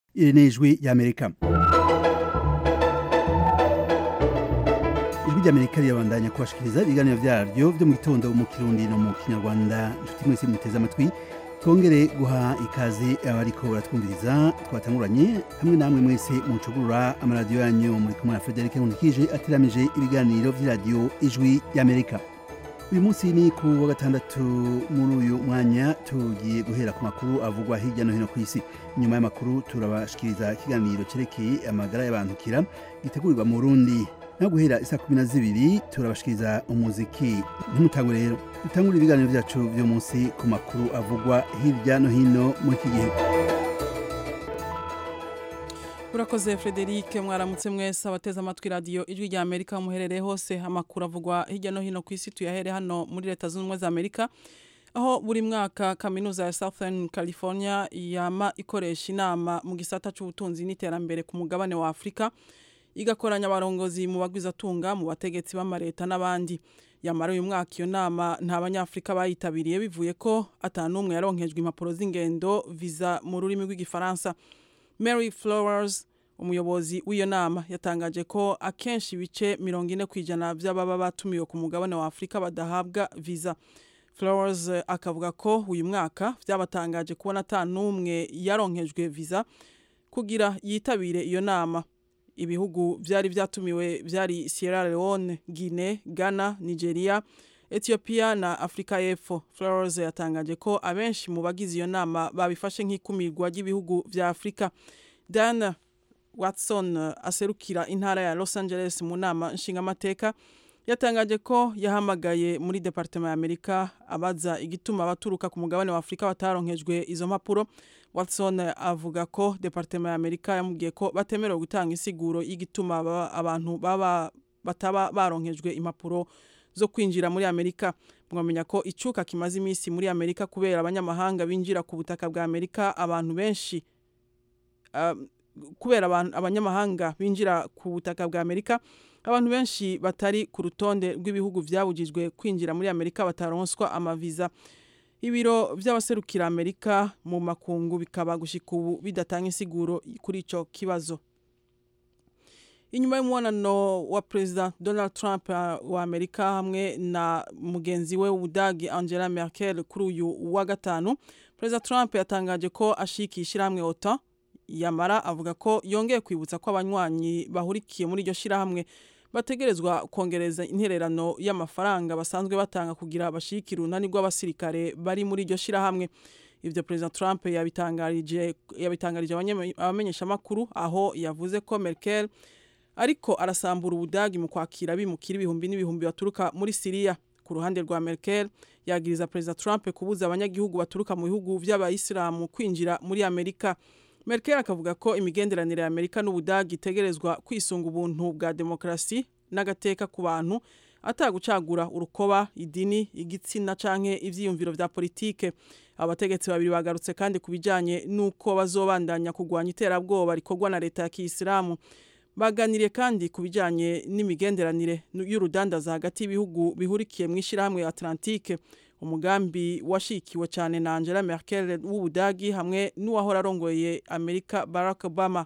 iri ni ijwi ry'amerika ijwi ry'amerika rirabandanya kubashikiriza ibiganiro vyaryo vyo mu gitondo mu kirundi no mu kinyarwanda inshuti mwese muteze amatwi twongere guha ikaze abariko baratwumviriza twatanguranye hamwe namwe mwese mucugurura amaradiyo yanyu muri kumwe na Frederic Nkulikije ateramije ibiganiro vy'iradiyo ijwi ry'Amerika uyu munsi ni ku wa gatandatu muri uyu mwanya tugiye guhera ku makuru avugwa hirya no hino ku isi nyuma y'amakuru turabashikiriza ikiganiro cerekeye amagara y'abantu kira gitegurirwa mu Burundi no guhera isa kumi na zibiri turabashikiriza umuziki ntimutangwe rero dutangure ibiganiro vyacu vyo munsi ku makuru avugwa hirya no hino muri iki gihe urakoze frederic mwaramutse mwese abateze amatwi radiyo ijwi rya amerika muherereye hose amakuru avugwa hirya no hino ku isi tuyahere hano muri leta zunze ubumwe za amerika aho buri mwaka kaminuza ya southern california yama ikoresha inama mu gisata c'ubutunzi n'iterambere ku mugabane wa afurika igakoranya abarongozi mu bagwizatunga mu bategetsi b'amareta n'abandi yamara uyu mwaka iyo nama nta banyafurika bayitabiriye bivuye ko atanumwe yaronkejwe impapuro z'ingendo visa mu rurimi rw'igifaransa mary flowers umuyobozi w'iyo nama yatangaje ko akenshi ibice mirongo ine ku ijana by'ababa batumiwe ku mugabane wa afurika badahabwa visa flowers akavuga ko uyu mwaka byabatangaje kubona atanumwe yaronkejwe visa kugira yitabire iyo nama ibihugu byari byatumiwe byari Sierra Leone, Guinea, Ghana, Nigeria, Ethiopia na Afrika y'Epfo. Flowers yatangaje ko abenshi mu bagize iyo nama babifashe nk'ikumirwa ry'ibihugu vya Afrika. Dan Watson aserukira intara ya Los Angeles mu nama nshingamateka yatangaje ko yahamagaye muri departement ya Amerika abaza igituma abaturuka ku mugabane wa Afrika bataronkejwe izo mpapuro Watson avuga ko departement ya Amerika yamubwiye ko batemerewe gutanga insiguro y'igituma abantu baba bataba baronkejwe impapuro zo kwinjira muri Amerika mwamenya ko icuka kimaze iminsi muri Amerika kubera abanyamahanga binjira ku butaka bwa Amerika abantu benshi uh, kubera abanyamahanga binjira ku butaka bwa Amerika abantu benshi batari ku rutonde rw'ibihugu vyabujijwe kwinjira muri Amerika bataronswa amaviza ibiro by'abaserukira Amerika mu makungu bikaba gushika ubu bidatanga insiguro kuri ico kibazo inyuma y'umubonano wa perezida Donald Trump wa Amerika hamwe na mugenzi we w'Ubudagi Angela Merkel kuri uyu wa gatanu perezida Trump yatangaje ko ashikisha hamwe OTAN yamara avuga ko yongeye kwibutsa ko abanywanyi bahurikiye muri iryo shirahamwe bategerezwa kongereza intererano y'amafaranga basanzwe batanga kugira bashikire urunani rw'abasirikare bari muri iryo shirahamwe ivyo perezida Trump yabitangarije yabitangarije abamenyeshamakuru aho yavuze ko Merkel ariko arasambura ubudagi mu kwakira bimukira ibihumbi n'ibihumbi baturuka muri Syria ku ruhande rwa Merkel yagiriza perezida Trump kubuza abanyagihugu baturuka mu bihugu vy'abayisilamu kwinjira muri Amerika Merkel akavuga ko imigenderanire ya Amerika n'Ubudagi itegerezwa kwisunga ubuntu bwa demokrasi n'agateka ku bantu atagucagura urukoba idini igitsina canke ivyiyumviro vya politike abategetsi babiri bagarutse kandi kubijanye nuko bazobandanya kugwanya iterabwoba rikorwa na leta ya Kiyisilamu baganiriye kandi kubijanye n'imigenderanire y'urudandaza hagati y'ibihugu bihurikiye mu ishirahamwe Atlantique umugambi washikiwe cyane na Angela Merkel w'Ubudagi hamwe n'uwahora arongoye Amerika Barack Obama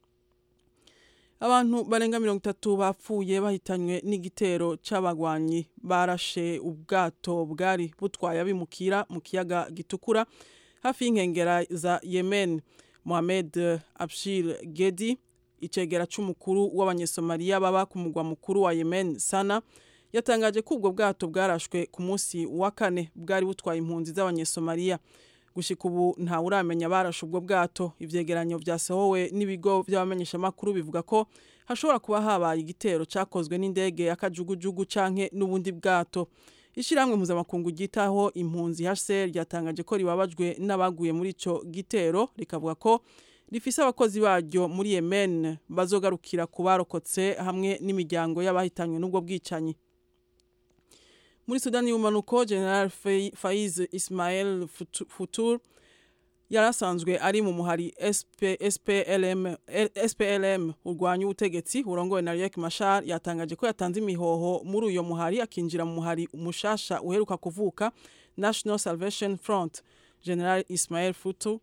abantu barenga mirongo itatu bapfuye bahitanywe n'igitero c'abagwanyi barashe ubwato bwari butwaye abimukira mu kiyaga gitukura hafi y'inkengera za Yemen Mohamed Abshir Gedi icegera c'umukuru w'abanyesomaliya baba ku mugwa mukuru wa Yemen Sana yatangaje ko ubwo bwato bwarashwe ku munsi wa kane bwari butwaye impunzi z'abanyesomaliya gushika ubu ntawe uramenya barashe ubwo bwato ivyegeranyo vyasohowe n'ibigo vy'abamenyeshamakuru bivuga ko hashobora kuba habaye igitero cakozwe n'indege y'akajugujugu canke n'ubundi bwato ishirahamwe mpuzamakungu ryitaho impunzi HCR ryatangaje ko ribabajwe n'abaguye muri ico gitero rikavuga ko rifise abakozi baryo muri Yemen bazogarukira ku barokotse hamwe n'imiryango y'abahitanywe n'ubwo bwicanyi muri Sudani y'umanuko General Faiz Ismail Futur yarasanzwe ari mu muhari SP, SPLM, SPLM urwanya ubutegetsi urongowe na Riek Machar yatangaje ko yatanze imihoho muri uyo muhari akinjira mu muhari umushasha uheruka kuvuka National Salvation Front General Ismail Futu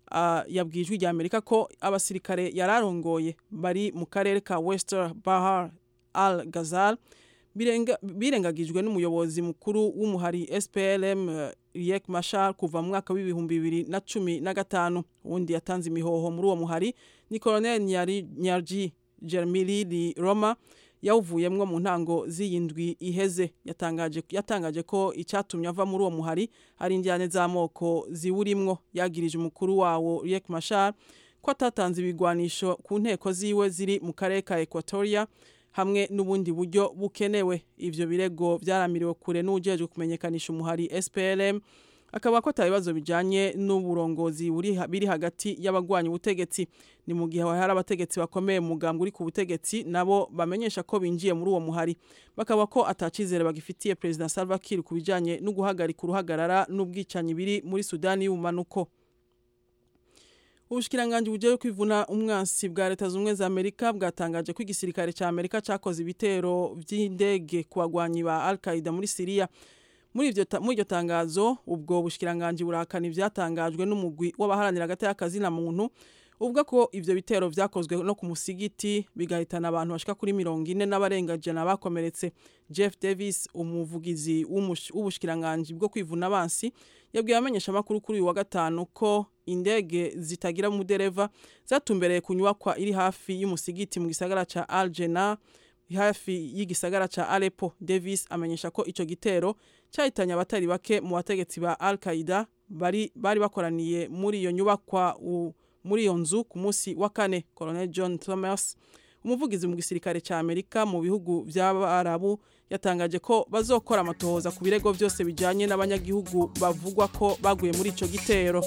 uh, yabwiye ijwi rya amerika ko abasirikare yararongoye bari mu karere ka wester bahar al gazal birengagijwe n'umuyobozi mukuru w'umuhari SPLM uh, Riek Machar kuva mu mwaka w'ibihumbi bibiri na cumi na gatanu uwundi yatanze imihoho muri uwo muhari ni Colonel Nyarji Jermili Roma yawuvuyemwo mu ntango z'iyindwi iheze yatangaje yatangaje ko icyatumye ava muri uwo muhari ari injyane z'amoko ziwurimwo yagirije umukuru wawo Riek Machar ko atatanze ibigwanisho ku nteko ziwe ziri mu karere ka Equatoria hamwe n'ubundi buryo bukenewe ivyo birego vyaramiriwe kure n'ujejwe kumenyekanisha umuhari SPLM akaba ko atabibazo bijanye n'uburongozi biri hagati y'abagwanya ubutegetsi ni mu gihe hari abategetsi bakomeye mu mugambwe uri ku butegetsi nabo bamenyesha ko binjiye muri uwo muhari bakaba ko atacizere bagifitiye President Salva Kiir ku bijanye no guhagarika uruhagarara n'ubwicanyi biri muri Sudani y'ubumanuko Ubushikiranganje bujeje kwivuna umwansi bwa leta zumwe za Amerika bwatangaje ko igisirikare ca Amerika cakoze ibitero vy'indege ku bagwanyi ba Al-Qaeda muri Syria muri ivyo muri iryo tangazo ubwo bushikiranganje burakana ivyatangajwe n'umugwi w'abaharanira hagati y'akazi na muntu uvuga ko ivyo bitero vyakozwe no ku musigiti bigahitana abantu bashika kuri mirongo ine n'abarengaje bakomeretse Jeff Davis umuvugizi w'ubushikiranganje bwo kwivuna abansi yabwiye abamenyesha amakuru kuri uyu wa gatanu ko indege zitagira umudereva zatumbereye ku nyubakwa iri hafi y'umusigiti mu gisagara ca Al Jena hafi y'igisagara ca Aleppo Davis amenyesha ko ico gitero cyahitanye abatari bake mu bategetsi ba Al-Qaeda bari bari bakoraniye muri iyo nyubakwa muri iyo nzu ku munsi wa kane Colonel John Thomas umuvugizi mu gisirikare ca Amerika mu bihugu by'abarabu yatangaje ko bazokora amatohoza ku birego byose bijanye n'abanyagihugu bavugwa ko baguye muri ico gitero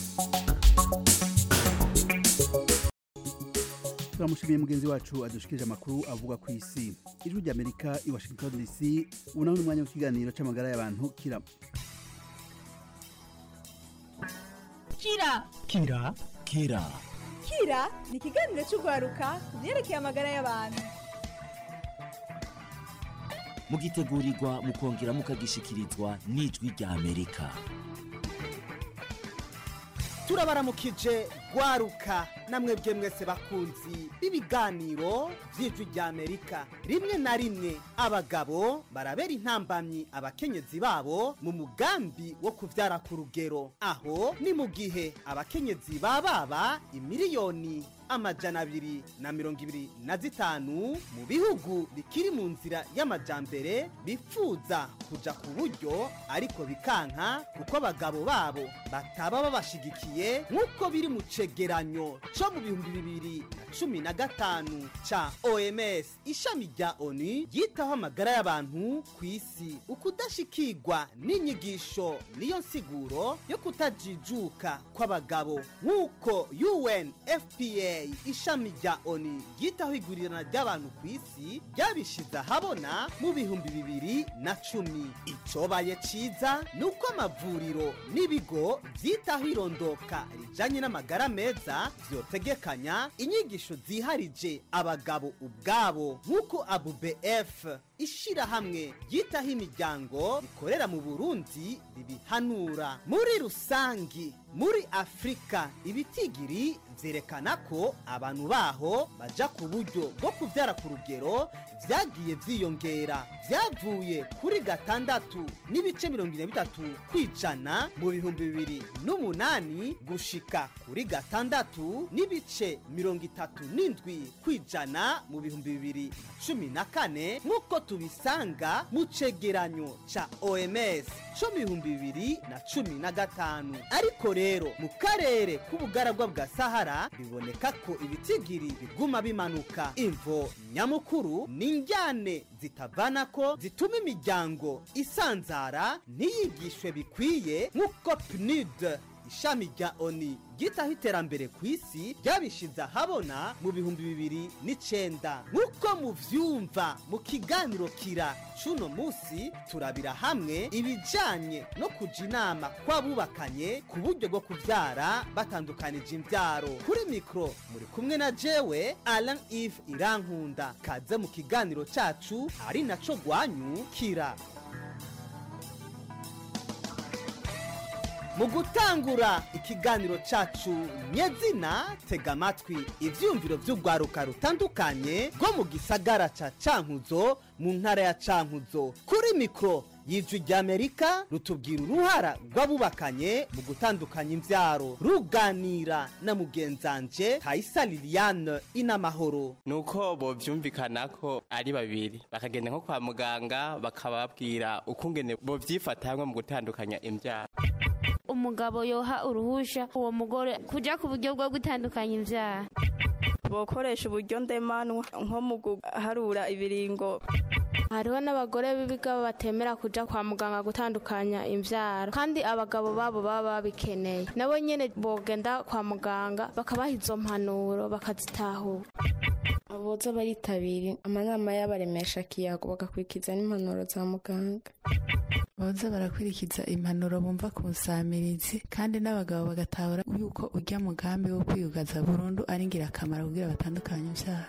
turamushimiye mugenzi wacu adushikirije amakuru avuga ku isi ijwi ry'amerika i washington dc ubu naho ni umwanya w'ikiganiro c'amagara y'abantu kira kira kira kira kira ni ikiganiro cy'urwaruka ku byerekeye amagara y'abantu mugitegurirwa mukongera mukagishikirizwa n'ijwi rya amerika turabaramukije rwaruka namwe mwese bakunzi b'ibiganiro by'ijwi rya amerika rimwe na rimwe abagabo barabera intambamyi abakenyezi babo mu mugambi wo kubyara ku rugero aho ni mu gihe abakenyezi bababa imiliyoni amajana abiri na mirongo ibiri na zitanu mu bihugu bikiri mu nzira y'amajambere bifuza kuja ku buryo ariko bikanka kuko abagabo babo bataba babashigikiye nk'uko biri mu cegeranyo co mu bihumbi bibiri na cumi na gatanu ca oms ishami rya onu ryitaho amagara y'abantu ku isi ukudashikirwa n'inyigisho niyo nsiguro yo kutajijuka kw'abagabo nk'uko unfpa ishami rya oni ryitaho igurirana ry'abantu ku isi ryabishize ahabona mu bihumbi bibiri na cumi icobaye ciza ni uko amavuriro n'ibigo byitaho irondoka rijanye n'amagara meza vyotegekanya inyigisho ziharije abagabo ubwabo nk'uko abubf ishirahamwe ryitaho imiryango rikorera mu burundi ribihanura muri rusangi muri afurika ibitigiri vyerekana ko abantu baho baja ku buryo bwo kuvyara ku rugero vyagiye vyiyongera vyavuye kuri gatandatu n'ibice mirongo ine bitatu kwijana mu bihumbi bibiri n'umunani gushika kuri gatandatu n'ibice mirongo itatu n'indwi kwijana mu bihumbi bibiri na cumi na kane nk'uko tubisanga mu cegeranyo ca oms co mu bihumbi bibiri na cumi na gatanu ariko rero mu karere k'ubugaragwa bwa sahara biboneka ko ibitigiri biguma bimanuka imvo nyamukuru ni injyane zitavana ko zituma imiryango isanzara ntiyigishwe bikwiye nk'uko pnud ishami rya oni ryitaho iterambere ku isi ryabishize ahabona mu bihumbi bibiri n'icenda nk'uko muvyumva mu kiganiro kira cuno musi turabira hamwe ibijanye no kuja inama kw'abubakanye ku buryo bwo kuvyara batandukanije imvyaro kuri mikro muri kumwe na jewe alan eve irankunda kaze mu kiganiro cacu ari naco rwanyu kira mu gutangura ikiganiro cacu nyezina tega amatwi ivyumviro vy'urwaruka rutandukanye rwo mu gisagara ca cankuzo mu ntara ya cankuzo kuri mikoro y'ijwi ry'amerika rutubwira uruhara rw'abubakanye mu gutandukanya imvyaro ruganira na mugenzanje kayisa liliane inamahoro nuko bovyumvikana ko ari babiri bakagenda nko kwa muganga bakababwira ukungene bovyifata hamwe mu gutandukanya imvyaro umugabo yoha uruhusha uwo mugore kujya ku buryo bwo gutandukanya imbyaro bokoresha uburyo ndemanwa nko mu guharura ibiringo hariho n'abagore b'ibiga batemera kujya kwa muganga gutandukanya imbyaro kandi abagabo babo baba babikeneye nabo nyine bogenda kwa muganga bakabaha izo mpanuro bakazitahura aboza baritabira amanama y'abaremesha kiyago bagakurikiza n'impanuro za muganga boza barakurikiza impanuro bumva ku nsamirizi kandi n'abagabo bagatahura yuko ujya mugambi wo kwiyugaza burundu ari ingirakamaro kugira batandukanye ibyaha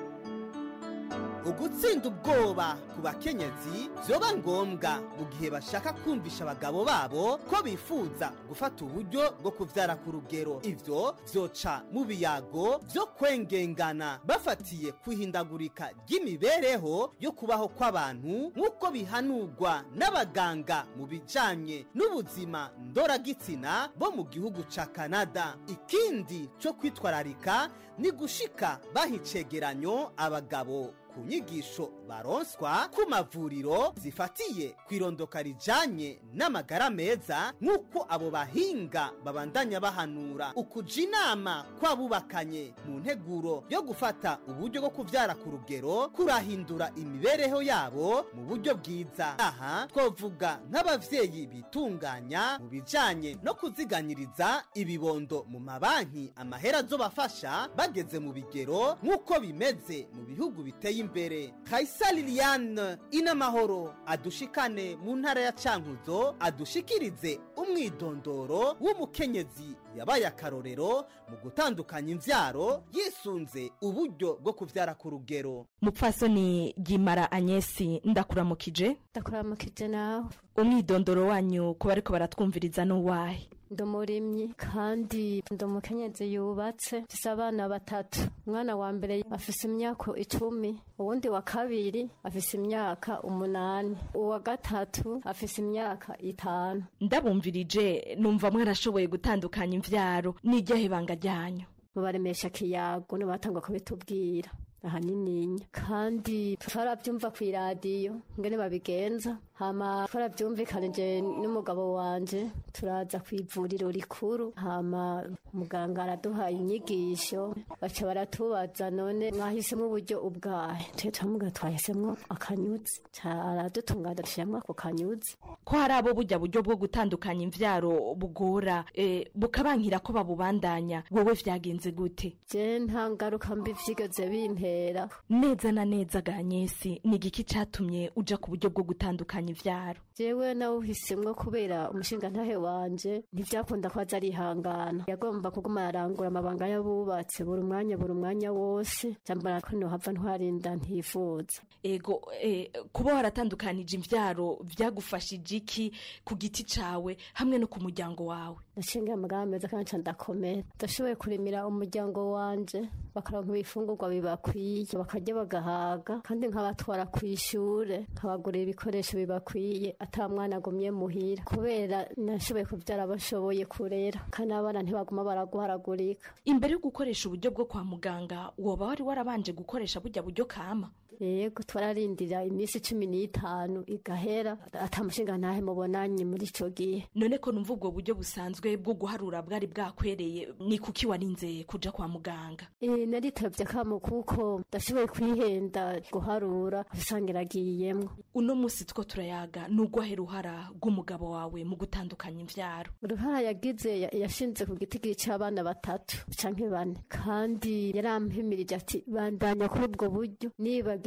ugutsinda ubwoba ku bakenyezi vyoba ngombwa mu gihe bashaka kumvisha abagabo babo ko bifuza gufata uburyo bwo kuvyara ku rugero ivyo vyoca mu biyago vyo kwengengana bafatiye kwihindagurika ry'imibereho yo kubaho kw'abantu nk'uko bihanurwa n'abaganga mu bijanye n'ubuzima ndoragitsina bo mu gihugu ca kanada ikindi co kwitwararika ni gushika baha icegeranyo abagabo ku nyigisho baronswa ku mavuriro zifatiye ku irondoka rijanye n'amagara meza nk'uko abo bahinga babandanya bahanura ukuja inama kw'abubakanye mu nteguro yo gufata uburyo bwo kuvyara ku rugero kurahindura imibereho yabo mu buryo bwiza aha twovuga nk'abavyeyi bitunganya mu bijanye no kuziganyiriza ibibondo mu mabanki amahera azobafasha bageze mu bigero nk'uko bimeze mu bihugu biteye imbere kayisa liliane inamahoro adushikane mu ntara ya cankuzo adushikirize umwidondoro w'umukenyezi yabaye akarorero mu gutandukanya imvyaro yisunze uburyo bwo kuvyara ku rugero mupfasoni gimara anyesi ndakuramukije ndakuramukije nawe umwidondoro wanyu kuba ariko baratwumviriza n'uwahe ndi umurimyi kandi ndi umukenyezi yubatse mfise abana batatu umwana wa mbere afise imyaka icumi uwundi wa kabiri afise imyaka umunani uwa gatatu afise imyaka itanu ndabumvirije numva mwarashoboye gutandukanya imvyaro n'iryahe banga ryanyu mubaremesha kiyago nibatangwa kubitubwira ahanininya kandi twarabyumva ku iradiyo ngene babigenza hama twarabyumvikanije n'umugabo wanje turaza ku ivuriro rikuru hama muganga araduha inyigisho baca baratubaza none mwahisemo uburyo ubwahe twe turamuga twahisemo akanyuzi aradutunganya dushyiramo ako kanyuzi ko hari abo burya buryo bwo gutandukanya imvyaro bugora eh, bukabankira ko babubandanya wowe vyagenze gute je nta ngaruka mbi vyigeze bintera neza na neza ganyesi ni igiki catumye uja ku buryo bwo gutandukanya ivyaro jewe nawuhisemwo kubera umushinga ntahe wanje ntivyakunda ko aza arihangana yagomba kuguma arangura amabanga y'abubatsi buri mwanya buri mwanya wose jambara ko nohava ntwarinda ntifuza ego eh, kuba waratandukanije imvyaro vyagufashije iki ku giti cawe hamwe no ku muryango wawe nashinga amagara meza kandi nca ndakomera ndashoboye kurimira umuryango wanje bakaronka ibifungurwa bibakwiye bakarya bagahaga kandi nkabatwara ku ishure nkabagurira ibikoresho bibakwiye ata mwana agumye muhira kubera nashoboye kuvyara bashoboye kurera kandi abana ntibaguma baraguharagurika imbere yo gukoresha uburyo bwo kwa muganga woba wari warabanje gukoresha burya buryo kama yego twararindira iminsi cumi n'itanu igahera ata mushinga ntahe mubonanye muri ico gihe none ko numva ubwo buryo busanzwe bwo guharura bwari bwakwereye ni kuki warinze kuja kwa muganga Eh, naritavye kamo kuko ndashoboye kwihenda guharura usanga iragiyemwo uno musi two turayaga nugwahe ruhara rw'umugabo wawe mu gutandukanya imvyaro uruhara yagize ya- yashinze ku giti c'abana batatu canke bane kandi yarampimirije ati bandanya kuri ubwo buryo nibage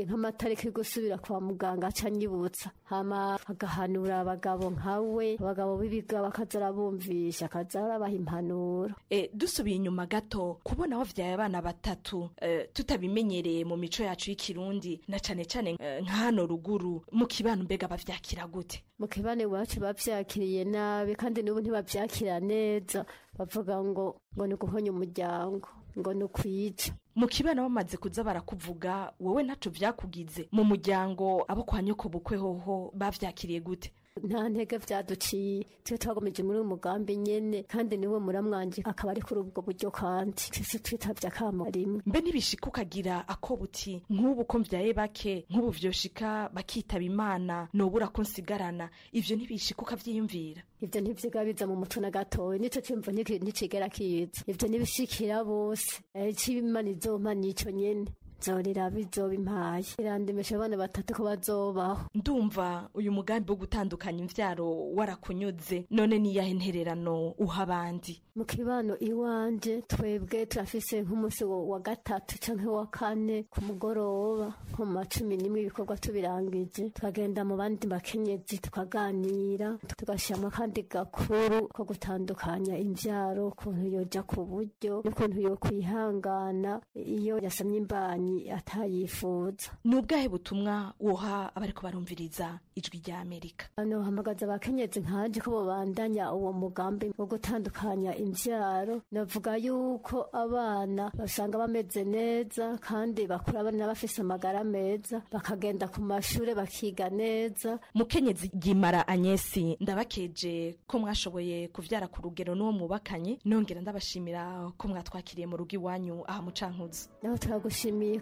hagera nk'amatariki yo gusubira kwa muganga aca anyibutsa hama agahanura abagabo nkawe abagabo b'ibiga bakaza arabumvisha akaza arabaha impanuro e, dusubiye inyuma gato kubona wavyaye abana batatu e, tutabimenyereye mu mico yacu y'ikirundi na cane cane e, nka hano ruguru mu kibano mbega bavyakira gute mu kibano iwacu bavyakiriye nabi kandi n'ubu ntibavyakira neza bavuga ngo ngo ni uguhonya umuryango ngo ni ukwica mu kibano bamaze kuza barakuvuga wowe ntaco vyakugize mu muryango abo kwa nyoko bukwe hoho bavyakiriye gute nta ntege vyaduciye twe twagomeje muri uyu mugambi nyene kandi niwe muramwanje akaba ari kuri ubwo buryo kandi twese twitavye akamo rimwe mbe ntibishika ukagira ako buti nk'ubu ko mvyaye bake nk'ubu vyoshika bakitaba imana nobura ko nsigarana ivyo ntibishika ukavyiyumvira ivyo ntivyiga biza mu mutwe na gatoya nico cimvo nticigera kiza ivyo nibishikira bose ic'imana izompa nico nyene nzorera bizoba impaye irandemesha abana batatu ko bazobaho ndumva uyu mugambi wo gutandukanya imvyaro warakunyuze none niyahe ntererano uha abandi mu kibano iwanje twebwe turafise nk'umunsi wa gatatu canke wa kane ku mugoroba nko mu macumi n'imwe ibikorwa tubirangije tukagenda mu bandi bakenyezi tukaganira tugashiramwo kandi gakuru ko gutandukanya imvyaro ukuntu yoja ku buryo n'ukuntu yokwihangana iyo yasamye imbanyi atayifuza ni ubwahe butumwa woha abariko barumviriza ijwi rya amerika hano hamagaza abakenyezi nkanje ko bobandanya uwo mugambi wo gutandukanya imvyaro navuga yuko abana basanga bameze neza kandi bakura abana bafise amagara meza bakagenda ku mashure bakiga neza mukenyezi gimara anyesi ndabakeje ko mwashoboye kuvyara ku rugero n'uwo mwubakanye nongera ndabashimira ko mwatwakiriye mu rugo iwanyu aha mucankuzi naho turagushimiye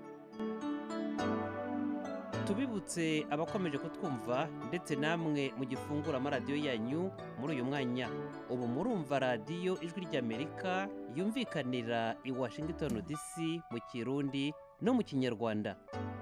tubibutse abakomeje kutwumva ndetse namwe mu gifungura amaradiyo yanyu muri uyu mwanya ubu murumva radiyo ijwi ry'amerika yumvikanira i washington dc mu kirundi no mu kinyarwanda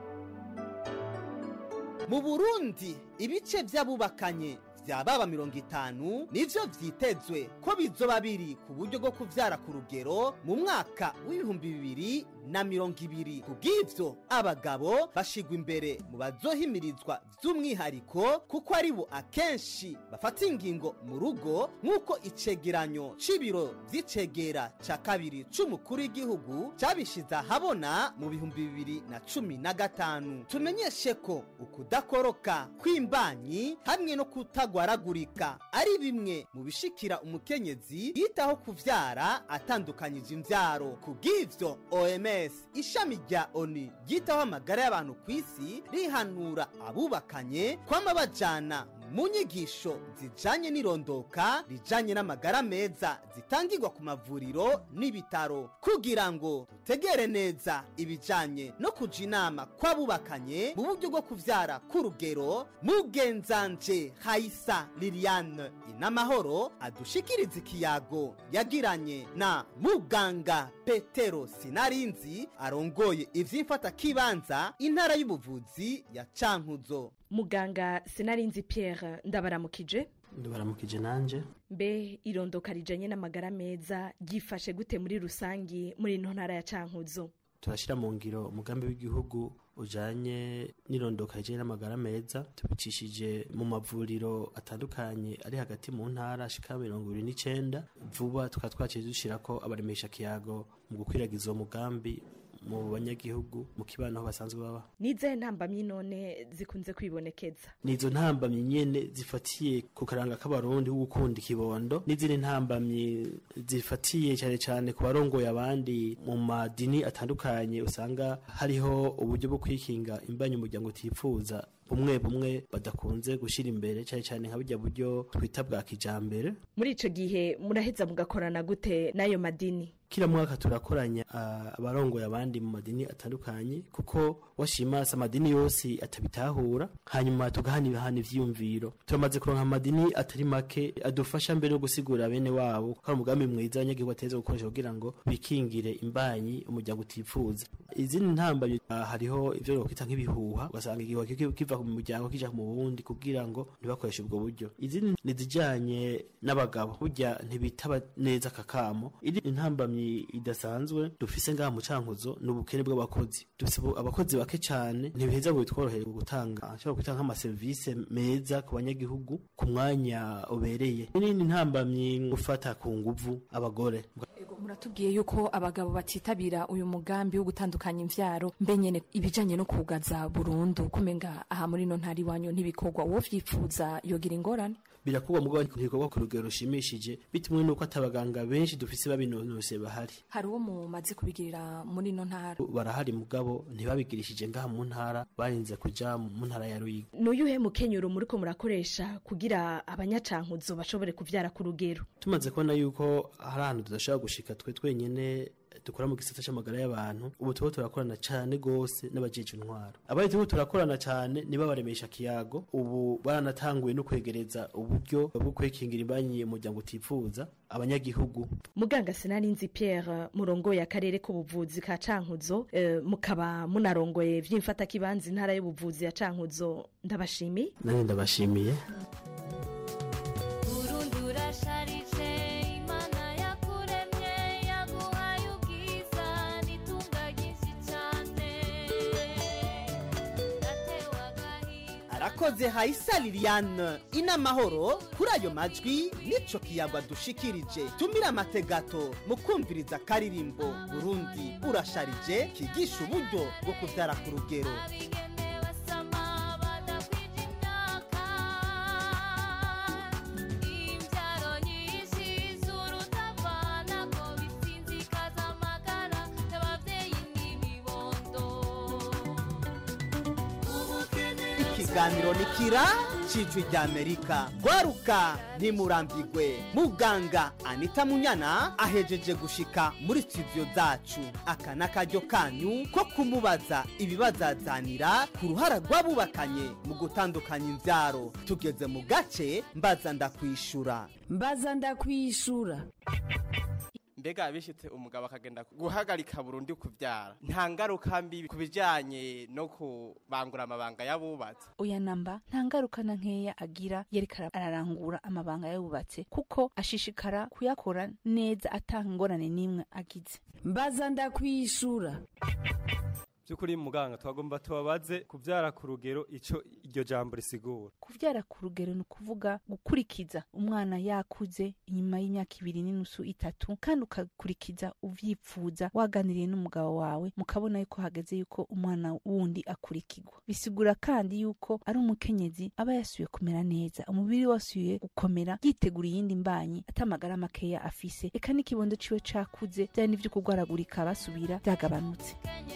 mu burundi ibice by'abubakanye vya baba mirongo itanu nivyo vyitezwe ko bizoba biri ku buryo bwo kuvyara ku rugero mu mwaka w'ibihumbi bibiri na mirongo ibiri kubw'ivyo abagabo bashigwa imbere mu bazohimirizwa vy'umwihariko kuko ari bo akenshi bafata ingingo mu rugo nk'uko icegeranyo c'ibiro vy'icegera ca kabiri c'umukuru w'igihugu cabishize ahabona mu bihumbi bibiri na cumi na gatanu tumenyeshe ko ukudakoroka kw'imbanyi hamwe no kutagwaragurika ari bimwe mu bishikira umukenyezi yitaho kuvyara atandukanyije imvyaro kubw'ivyo oms ishami rya oni ryitaho amagara y'abantu ku isi rihanura abubakanye kwama bajana mu nyigisho zijanye n'irondoka rijanye n'amagara meza zitangirwa ku mavuriro n'ibitaro kugira ngo dutegere neza ibijanye no kuja inama kw'abubakanye mu buryo bwo kuvyara k'urugero mugenzanje hayisa liliane inamahoro adushikiriza ikiyago yagiranye na muganga petero sinarinzi arongoye ivy'imfata kibanza intara y'ubuvuzi ya cankuzo muganga sinarinzi pierre ndabaramukije ndabaramukije nanje mbe irondoka rijanye n'amagara meza ryifashe gute muri rusangi muri ino ntara ya cankuzo turashyira mu ngiro umugambi w'igihugu ujanye n'irondoka rijanye n'amagara meza tubicishije mu mavuriro atandukanye ari hagati mu ntara ashika mirongo ibiri n'icenda vuba tukaba twaciye dushirako abaremesha kiyago mu gukwiragiza uwo mugambi mu banyagihugu mu kibano aho basanzwe baba nizahe ntambamyi none zikunze kwibonekeza nizo ntambamyi nyene zifatiye ku karanga k'abarundi gukunda ikibondo n'izindi ntambamyi zifatiye cyane cyane ku barongoye abandi mu madini atandukanye usanga hariho uburyo bwo kwikinga imbanyi umuryango utifuza bumwe bumwe badakunze gushyira imbere cyane cyane nka burya buryo twita bwa kijambere muri ico gihe muraheza mugakorana gute n'ayo madini kila mwaka turakoranya abarongoye abandi mu madini atandukanye kuko washimasa amadini yose atabitahura hanyuma tugahanibahana ivyiyumviro turamaze kuronka amadini atari make adufasha mbere yo gusigura bene wabo ko ari umugambi mwiza abanyagihugu ateza gukoresha kugira ngo bikingire imbanyi umuryango utifuza izindi ntambamyi ah, hariho ivyo nokwita nk'ibihuha ugasanga igihuha kiki- kiva mu muryango kija mu wundi kugira ngo ntibakoreshe ubwo buryo izindi nizijanye n'abagabo burya ntibitaba neza akakamo iri intambamyi idasanzwe dufise ngaha mu cankuzo ni ubukene bw'abakozi dufise ubu- abakozi bake cane ntibiheza ngo bitworohere gutanga ashobora kwita nk'amaserivise meza ku banyagihugu ku mwanya ubereye n'indi ntambamyi gufata ku nguvu abagore Ego, muratubwiye yuko abagabo batitabira uyu mugambi wo gutandukanya imvyaro mbe nyene ibijanye no kugaza burundu kumenga aha muri no ntari wanyu ntibikorwa uwo vyipfuza yogira ingorane birakorwa mugabo ntibikorwa ku rugero rushimishije bitumwe n'uko atabaganga benshi dufise babinonose bahari hari uwo mumaze kubigirira muri no ntara barahari mugabo ntibabigirishije ngaha mu ntara barinze kuja mu ntara ya Ruyigi n'uyuhe mukenyero muriko murakoresha kugira abanyacankuzo bashobore kuvyara ku rugero tumaze kubona yuko hari ahantu tudashobora gushika twe twenyene dukora mu gisata c'amagara y'abantu ubu tuba turakorana cane gose n'abajeje intwaro abari turiko turakorana cane nibo baremesha kiyago ubu baranatanguye no kwegereza uburyo bwo kwekingira imbanyi umuryango utifuza abanyagihugu muganga sinarinzi pierre murongoye akarere k'ubuvuzi ka cankuzo eh, mukaba munarongoye vy'imfatakibanza intara y'ubuvuzi ya cankuzo ndabashimiye nanjye ndabashimiye Burundi urasharije Imana yakuremye yaguhaye ubwiza n'itunga ryinshi cyane Natewe agahinda arakoze hayisa liliane inamahoro kuri ayo majwi nico kiyagwa dushikirije tumira amategato mu kumviriza akaririmbo burundi urasharije kigisha uburyo bwo kubyara ku rugero abigeme basama badakwije imyaka imbyaro nyinshi z'urutavana ko bisinzikaza amagara y'ababyeyi n'ibibondo ikiganiro ni kira cijwi rya amerika gwaruka ntimurambigwe muganga anita munyana ahejeje gushika muri studio zacu aka n'akaryo kanyu ko kumubaza ibibazazanira ku ruhara rw'abubakanye mu gutandukanya imbyaro tugeze mu gace mbaza ndakwishura mbaza ndakwishura mbega bishitse umugabo akagenda guhagarika burundu kubyara nta ngaruka mbi ku bijyanye no kubangura amabanga y'abubatse oya namba nta ngaruka na nkeya agira yerekana ararangura amabanga yubatse kuko ashishikara kuyakora neza atanga ingorane n'imwe agize mbaza ndakwishura by'ukuri muganga twagomba tubabaze kubyara ku rugero icyo iryo jambo risigura kuvyara ku rugero ni ukuvuga gukurikiza umwana yakuze inyuma y'imyaka ibiri n'inusu itatu kandi ukakurikiza uvyipfuza waganiriye n'umugabo wawe mukabona yuko hageze yuko umwana wundi akurikirwa bisigura kandi yuko ari umukenyezi aba yasubiye kumera neza umubiri we wasubiye gukomera yitegura iyindi mbanyi atamagara makeya afise eka n'ikibondo ciwe cakuze vyari n'ivyo kugwaragurika basubira vyagabanutse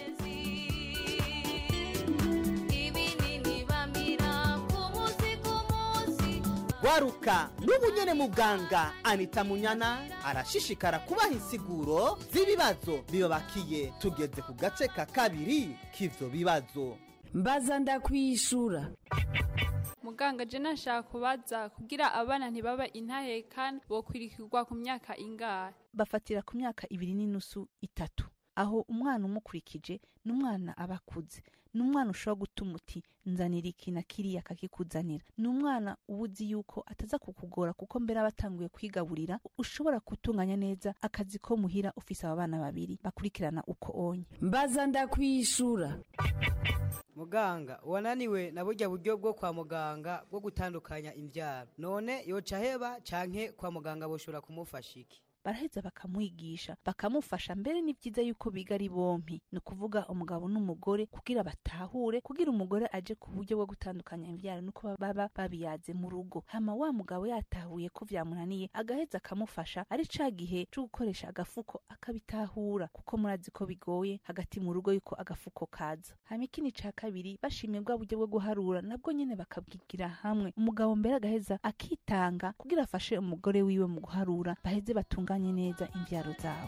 ibinini bamira ku munsi ku munsi gwaruka n'ubu nyene muganga anita munyana arashishikara kubaha insiguro z'ibibazo bibabakiye tugeze ku gace ka kabiri k'ivyo bibazo mbaza ndakwishura muganga je nashaka kubaza kugira abana ntibaba intahekana bokwirikirwa ku myaka ingahe bafatira ku myaka ibiri n'inusu itatu aho umwana umukurikije ni umwana aba akuze ni umwana ushobora gutuma uti nzanira iki na kiriya akakikuzanira ni umwana uba uzi yuko ataza kukugora kuko mbere aba atanguye kwigaburira ushobora gutunganya neza akazi ko muhira ufise aba bana babiri bakurikirana uko onye mbaza ndakwishura muganga wananiwe na burya buryo bwo kwa muganga bwo gutandukanya imbyaro none yoca heba canke kwa muganga boshobora kumufasha iki baraheza bakamwigisha bakamufasha mbere ni byiza yuko biga ari bompi ni ukuvuga umugabo n'umugore kugira batahure kugira umugore aje ku buryo bwo gutandukanya imbyaro nuko baba babiyaze mu rugo hama wa mugabo yatahuye ko vyamunaniye agaheza akamufasha ari ca gihe co gukoresha agafuko akabitahura kuko murazi ko bigoye hagati mu rugo yuko agafuko kaza hama ikindi ca kabiri bashimye bwa buryo bwo guharura nabwo nyene bakabwigira hamwe umugabo mbere agaheza akitanga kugira afashe umugore wiwe mu guharura baheze batunganye neza imvyaro zabo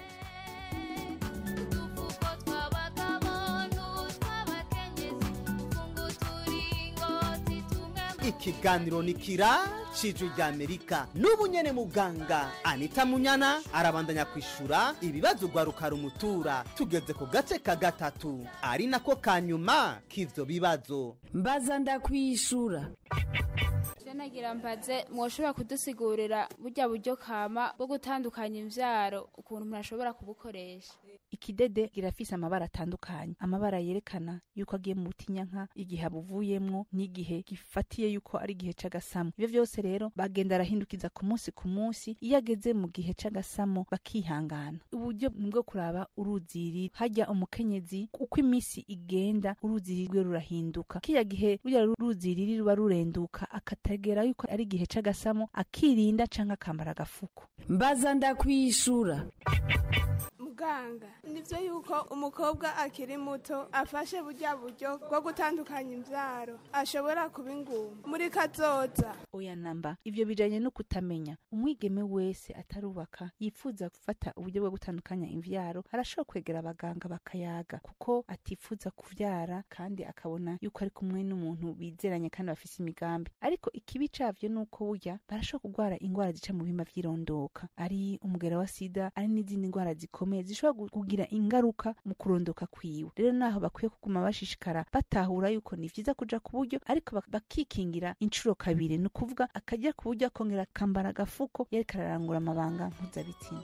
udufuko tw'abagabo n'utw'abakenyezi funga uturingoti tumwe mu ikiganiro ni kira cijwi rya amerika n'ubu nyene muganga anita munyana arabandanya kwishura ibibazo ugwaruka rumutura tugeze ku gace ka gatatu ari nako ka nyuma k'ivyo bibazo mbaza ndakwishura nagira mbaze mwoshobora kudusigurira burya buryo kama bwo gutandukanya imvyaro ukuntu umuntu ashobora kubukoresha ikidede kirafise amabara atandukanye amabara yerekana yuko agiye mu butinyanka igihe abuvuyemwo n'igihe gifatiye yuko ari igihe c'agasamo ivyo vyose rero bagenda arahindukiza ku munsi ku munsi iyo ageze mu gihe c'agasamo bakihangana uburyo ni bwo kuraba uruziri hajya umukenyezi uko iminsi igenda uruziri rwe rurahinduka kiya gihe burya ruziriri ruba rurenduka akategera yuko ari igihe c'agasamo akirinda canke akambara agafuko mbaza ndakwishura muganga nivyo yuko umukobwa akiri muto afashe burya buryo bwo gutandukanya imvyaro ashobora kuba ingumba muri kazoza oya namba ivyo bijanye no kutamenya umwigeme wese atarubaka yifuza gufata uburyo bwo gutandukanya imvyaro arashobora kwegera abaganga bakayaga kuko atifuza kuvyara kandi akabona yuko ari kumwe n'umuntu bizeranye kandi bafise imigambi ariko ikibi cavyo nuko burya barashobora kurwara ingwara zica mu bihimba vy'irondoka ari umugera wa sida ari n'izindi ngwara zikomeye zishobora kugira ingaruka mu kurondoka kwiwe rero naho bakwiye kuguma bashishikara batahura yuko ni vyiza kuja ku buryo ariko bakikingira incuro kabiri ni ukuvuga akajya ku buryo akongera akambara agafuko yariko ararangura amabanga mpuzabitsina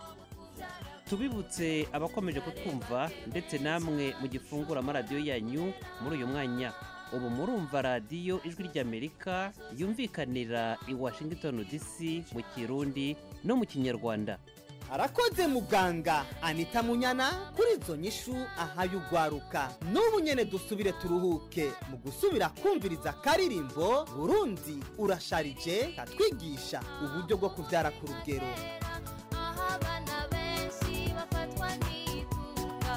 tubibutse abakomeje kutwumva ndetse namwe mu gifungura amaradiyo yanyu muri uyu mwanya ubu murumva radiyo ijwi ry'amerika yumvikanira i washington dc mu kirundi no mu kinyarwanda arakoze muganga anita munyana kuri izo nyishu ahaye ugwaruka n'ubu nyene dusubire turuhuke mu gusubira kumviriza akaririmbo burundi urasharije katwigisha uburyo bwo kuvyara ku rugero aho abana benshi bafatwa n'itunga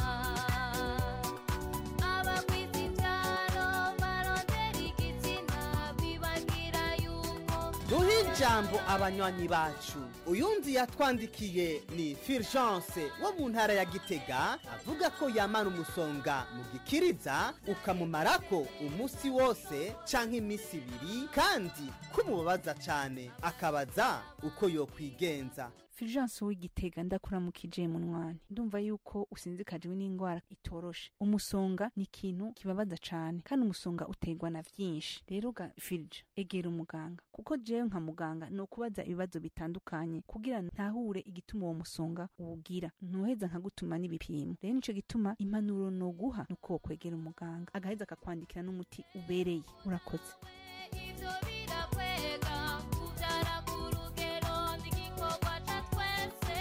abagwiza imbyaro barondera igitsina bibagira yuko duhe ijambo abanywanyi bacu uyundi yatwandikiye ni fulgence wo mu ntara ya gitega avuga ko yamara umusonga mu gikiriza ukamumarako umunsi wose canke iminsi ibiri kandi kumubabaza cane akabaza uko yokwigenza fulgence w'igitega ndakuramukije munwani ndumva yuko usinzikajwe n'indwara itoroshe umusonga ni ikintu kibabaza cane kandi umusonga uterwa na vyinshi rero ga filge egera umuganga kuko jewe nka muganga ni ukubaza ibibazo bitandukanye kugira ntahure igituma uwo musonga uwugira ntuheza nkagutuma n'ibipimo rero nico gituma impanuro noguha nuko wokwegera umuganga agaheza akakwandikira n'umuti ubereye urakoze ivyo birakwega kuvyara ku rugero ni igikorwa ca twese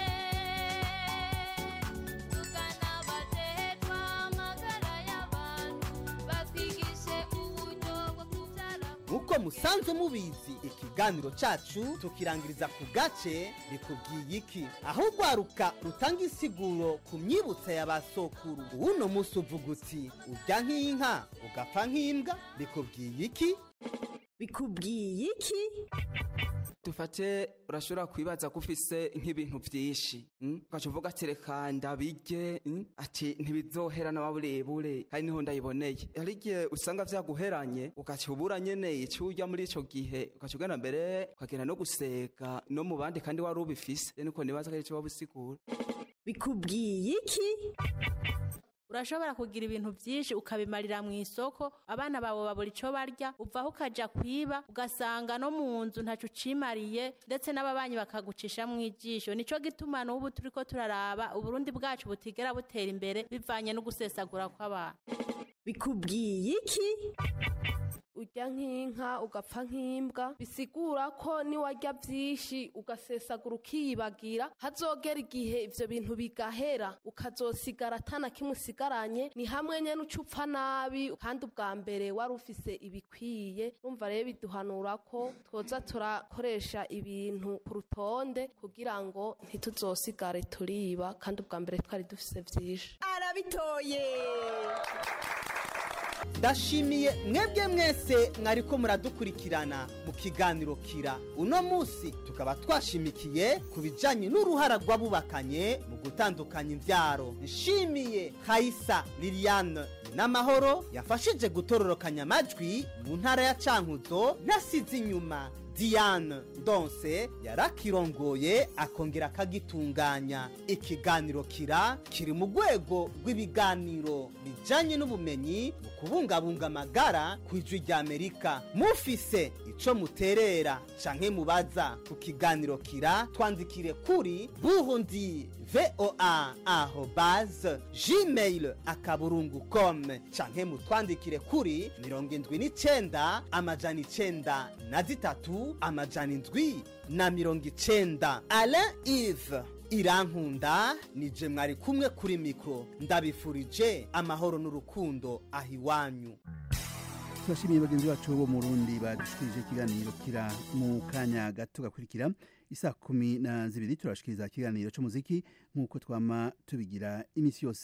tugana abajejwe amagara y'abantu batwigishe uburyo bwo kuvyara nk'uko musanzwe mubizi ikiganiro cacu tukirangiriza ku gace bikubwiye iki aho ugwaruka rutanga insiguro ku myibutsa ya ba sokuru uwuno munsi uvuga uti urya nk'inka ugapfa nk'imbwa bikubwiye iki bikubwiye iki dufate urashobora kwibaza ko ufise nk'ibintu vyinshi mm? ugaca uvuga ati reka ndabirye mm? ati ntibizohera na burebure kandi niho ndayiboneye hari igihe usanga vyaguheranye ugaca ubura nyene ico urya muri ico gihe ugaca ugenda mbere ukagenda no guseka no mu bandi kandi wari ubifise rero niko nibaza ko ari ico waba usigura bikubwiye iki urashobora kugira ibintu byinshi ukabimarira mu isoko abana bawe babura icyo barya uvaho ukajya kwiba ugasanga no mu nzu ntacyo ucimariye ndetse n'ababanyi bakagucisha mu ijisho nicyo gituma n'ubu turi ko turaraba uburundi bwacu butigera butera imbere bivanye no gusesagura kw'abantu bikubwiye iki urya nk'inka ugapfa nk'imbwa bisigura ko niwarya byinshi ugasesagura ukiyibagira hazogera igihe ibyo bintu bigahera ukazosigara atana kimwe usigaranye ni hamwe nyine uca upfa nabi kandi ubwa mbere wari ufise ibikwiye numva rero biduhanura ko twoza turakoresha ibintu ku rutonde kugira ngo ntituzosigare turiba kandi ubwa mbere twari dufise byinshi arabitoye ndashimiye mwebwe mwese mwariko muradukurikirana mu kiganiro kira uno munsi tukaba twashimikiye ku bijanye n'uruhara rw'abubakanye mu gutandukanya imvyaro nshimiye hayisa liliane n'amahoro yafashije gutororokanya amajwi mu ntara ya cankuzo ntasize inyuma diane ndonse yarakirongoye akongera akagitunganya ikiganiro kira kiri mu rwego rw'ibiganiro bijanye n'ubumenyi mu kubungabunga amagara ku ijwi rya amerika mufise ico muterera canke mubaza ku kiganiro kira twandikire kuri burundi voa aho base gmail akaburungu com canke mutwandikire kuri mirongo indwi n'icenda amajana icenda na zitatu amajana indwi na mirongo icenda alain ive irankunda nije mwari kumwe kuri mikro ndabifurije amahoro n'urukundo aho iwanyu turashimiye bagenzi bacu bo mu rundi badushikirije ikiganiro kira mu kanya gato gakurikira isa kumi na zibiri turashikiriza ikiganiro c'umuziki nk'uko twama tubigira imisi yose